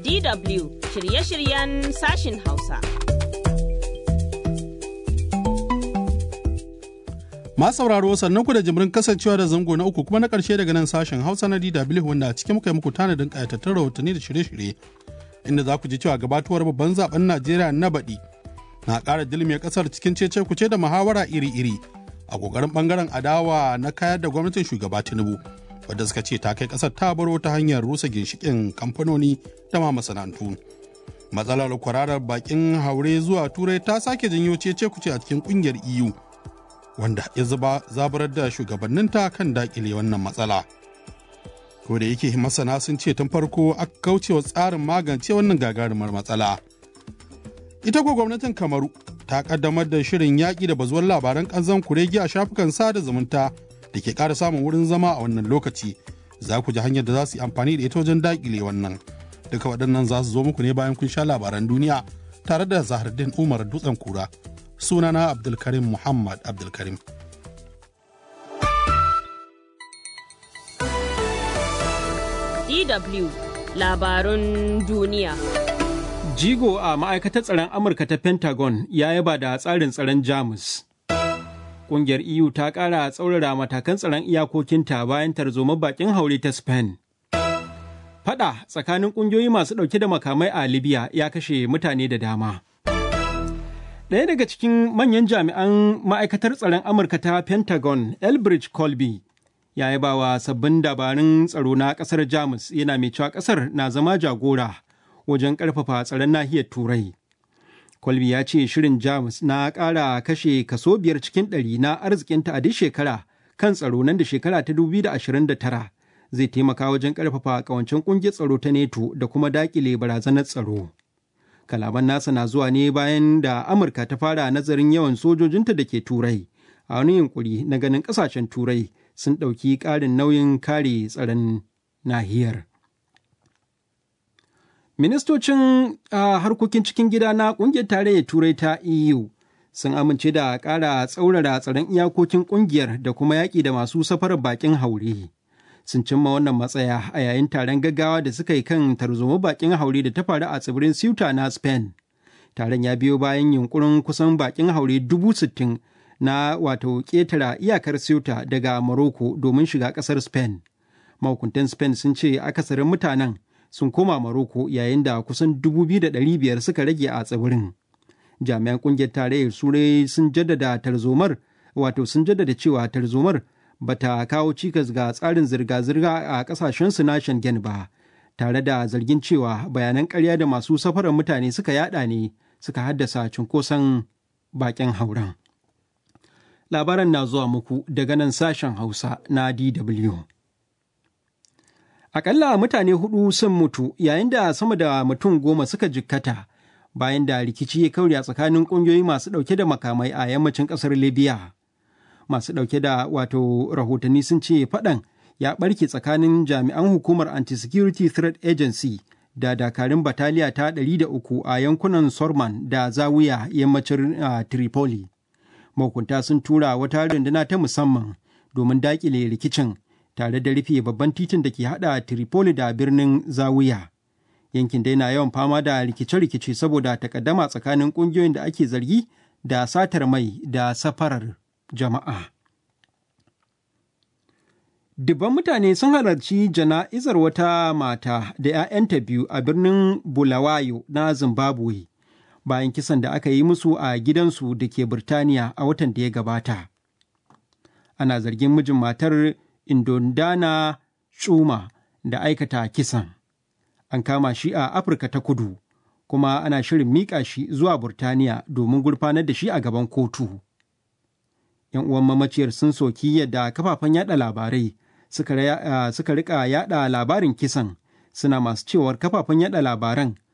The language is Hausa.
DW shirye-shiryen sashin Hausa. Ma sauraro sannan ku da jimirin kasancewa da zango na uku kuma na ƙarshe daga nan sashen Hausa na DW wanda a cikin muka yi muku tanadin ƙayatattun rahotanni da shirye-shirye inda za ku ji cewa gabatuwar babban zaben Najeriya na baɗi na ƙara dilme ƙasar cikin cece kuce da muhawara iri-iri a ƙoƙarin ɓangaren adawa na kayar da gwamnatin shugaba Tinubu wadda suka ce ta kai ƙasar ta baro ta hanyar rusa ginshiƙin kamfanoni da ma masana'antu. Matsalar kwararar bakin haure zuwa Turai ta sake janyo cece kuce a cikin ƙungiyar EU. wanda ya zuba zaburar da shugabanninta kan dakile wannan matsala. Ko da yake masana sun ce tun farko aka kaucewa tsarin magance wannan gagarumar matsala. Ita ko gwamnatin Kamaru ta kaddamar da shirin yaƙi da bazuwar labaran ƙanzan kuregi a shafukan sada zumunta da ke ƙara samun wurin zama a wannan lokaci. Za ku ji hanyar da za su yi amfani da ita wajen dakile wannan. Duka waɗannan za su zo muku ne bayan kun sha labaran duniya tare da Zahardin Umar Dutsen Kura. sunana abdulkarim muhammad abdulkarim DW labarun duniya. Jigo a ma'aikatar tsaron Amurka ta Pentagon ya yaba da tsarin tsaron Jamus. Ƙungiyar EU ta ƙara tsaurara matakan tsaron iyakokinta bayan tarzoma bakin haure ta Spain. Fada tsakanin ƙungiyoyi masu ɗauke da makamai a Libya ya kashe mutane da dama. Ɗaya daga cikin manyan jami'an ma'aikatar tsaron Amurka ta Pentagon, Elbridge Colby, ya yi bawa sabbin dabarun tsaro na ƙasar Jamus yana mai cewa ƙasar na zama jagora wajen ƙarfafa tsaron nahiyar Turai. Colby ya ce shirin Jamus na ƙara kashe kaso biyar cikin ɗari na arzikinta a duk shekara kan tsaro nan da shekara ta 2029 zai taimaka wajen ƙarfafa ƙawancen ƙungiyar tsaro ta NATO da kuma daƙile barazanar tsaro. kalaman nasa na zuwa ne bayan da amurka ta fara nazarin yawan sojojinta da ke turai a wani yunkuri na ganin kasashen turai sun ɗauki ƙarin nauyin kare tsaron nahiyar ministocin harkokin cikin gida na ƙungiyar tarayyar turai ta eu sun amince da ƙara tsaurara tsaron iyakokin ƙungiyar da kuma yaƙi da masu safarar baƙin haure sun cimma wannan matsaya a yayin taron gaggawa da suka yi kan tarzoma bakin haure da ta faru a tsibirin Ceuta na Spain. Taron ya biyo bayan yunkurin kusan bakin haure dubu sittin na wato ƙetara iyakar Ceuta daga Morocco domin shiga ƙasar Spain. Mahukuntan Spain sun ce akasarin mutanen sun koma Morocco yayin da kusan dubu biyu da ɗari biyar suka rage a tsibirin. Jami'an ƙungiyar tarayyar Turai sun jaddada tarzomar wato sun jaddada cewa tarzomar bata kawo cikas ga tsarin zirga-zirga a kasashensu na Schengen ba, tare da zargin cewa bayanan karya da masu safarar mutane suka yada ne suka haddasa cunkoson bakin hauren. Labaran na zuwa muku daga nan sashen Hausa na DW. Akalla mutane hudu sun mutu yayin da sama da mutum goma suka jikkata bayan da rikici ya kauri a tsakanin ƙungiyoyi masu ɗauke da makamai a yammacin ƙasar Libya. masu ɗauke da wato rahotanni sun ce faɗan ya ɓarke tsakanin jami'an hukumar anti-security threat agency da dakarun bataliya ta 300 a yankunan sorman da zawiya yammacin uh, tripoli mahukunta sun tura wata runduna ta musamman domin daƙile rikicin tare da rufe babban titin da ke haɗa tripoli da birnin zawiya yankin dai na yawan fama da rikice-rikice saboda takaddama tsakanin ƙungiyoyin da ake zargi da satar mai da safarar jama'a. Dubban mutane sun halarci jana'izar wata mata da 'ya'yanta biyu a birnin Bulawayo na Zimbabwe bayan kisan da aka yi musu a gidansu da ke Birtaniya a watan da ya gabata. Ana zargin mijin matar Indondana Chuma da aikata kisan. An kama shi a Afirka ta kudu, kuma ana shirin miƙa shi zuwa Burtaniya domin gurfanar da shi a gaban kotu. 'yan uwan mamaciyar sun soki yadda kafafen yada labarai suka rika yada labarin kisan suna masu cewar kafafen yada labaran